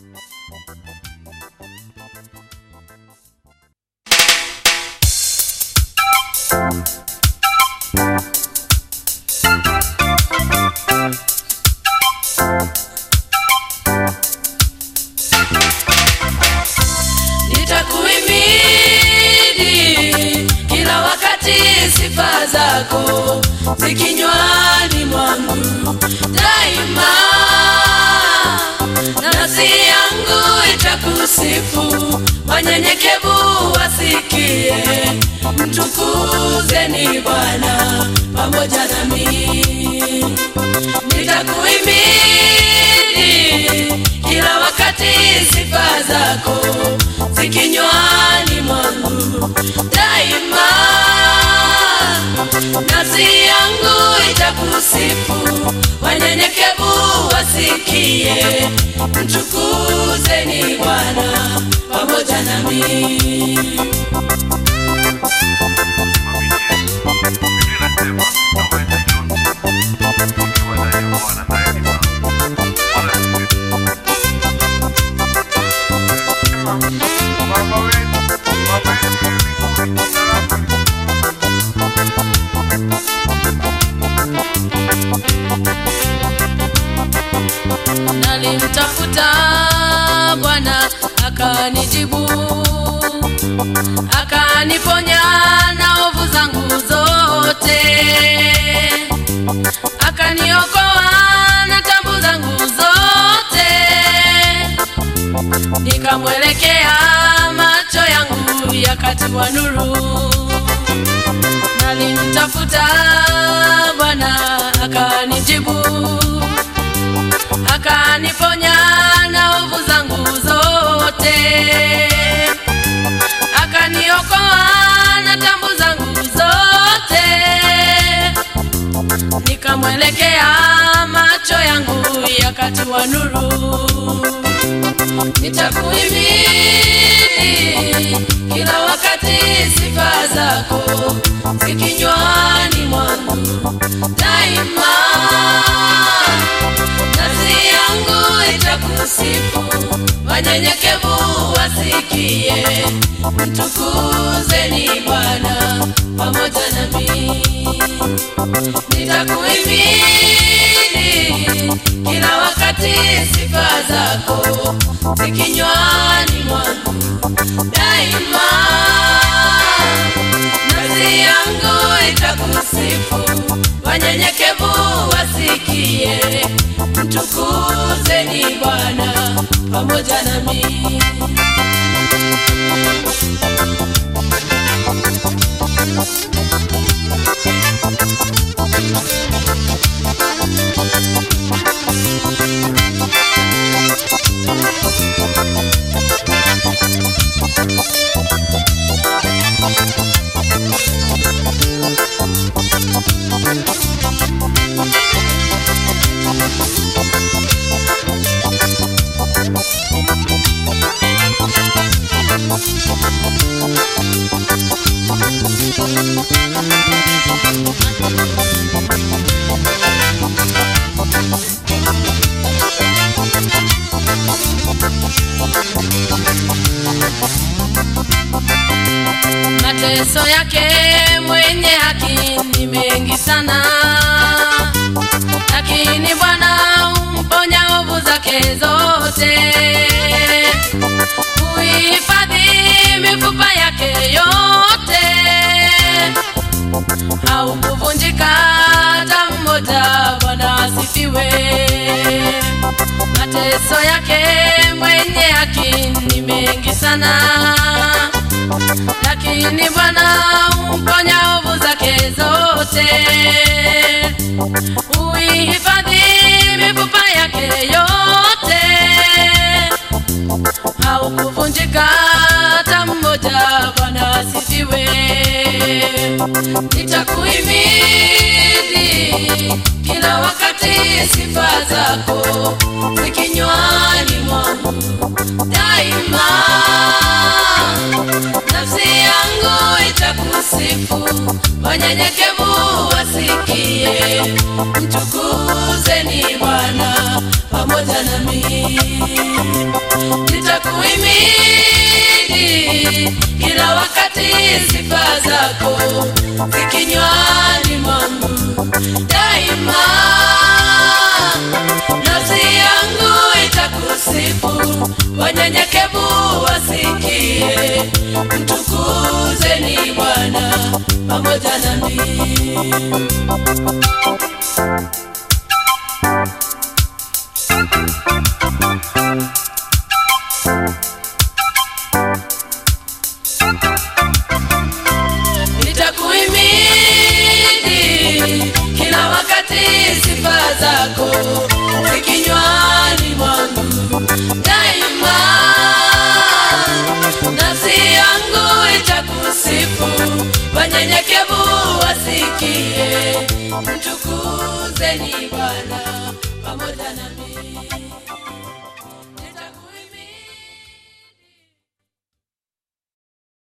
nitakuimidi kila wakati sifa zako zikinywani mwangu daima nafsi yangu itakusifu wanyenyekevu wasikie mtukuzeni bwana pamoja nami nitakuimidi kila wakati sifa zako zikinywani mwangu daima nafsi yangu itakusifu wanyenyekevu wasikie mtukuzeni bwana pamoja nami nalimtafuta bwana akanijibu akaniponya na ovu zangu zote akaniokoa na tabu zangu zote nikamwelekea macho yangu yakatiwa nuru nalimtafuta bwana akanijibu akaniponya na ovu zangu zote akaniokoa na tambu zangu zote nikamwelekea macho yangu yakatiwa nuru nitakuimini kila wakati sifa zako zikinywani mwangu daima nafsi yangu itakusifu wanyenyekevu wasikie mtukuzeni bwana pamoja nami nitakuimini kila wakati sifa zako zikinywani mwangu daima nafsi yangu itakusifu wanyenyekevu wasikie mtukuzeni bwana pamoja nami mateso yake mwenye haki ni mengi sana lakini bwana umponya ovu zake zote kuhifadhi mifupa yake yote haukuvunjika hata mmoja bwana asifiwe mateso yake mwenye haki ni mengi sana lakini bwana umponya ovu zake zote uihifadhi mifupa yake yote haukuvunjika hata mmoja bwana asifiwe nitakuimidi kila wakati sifa zako zikinywani mwangu daima nafsi yangu itakusifu wanyenyekevu wasikie mtukuzeni bwana pamoja nami nitakuhimidi kila wakati sifa zako zikinywani mwangu daima nafsi yangu itakusifu wanyenyekevu wasikie mtukuzeni bwana pamoja nami nitakuhimidi kila wakati sifa zako zikinywani mwangu daima nafsi yangu itakusifu wanyenyekevu wasikie mtukuzeni bwana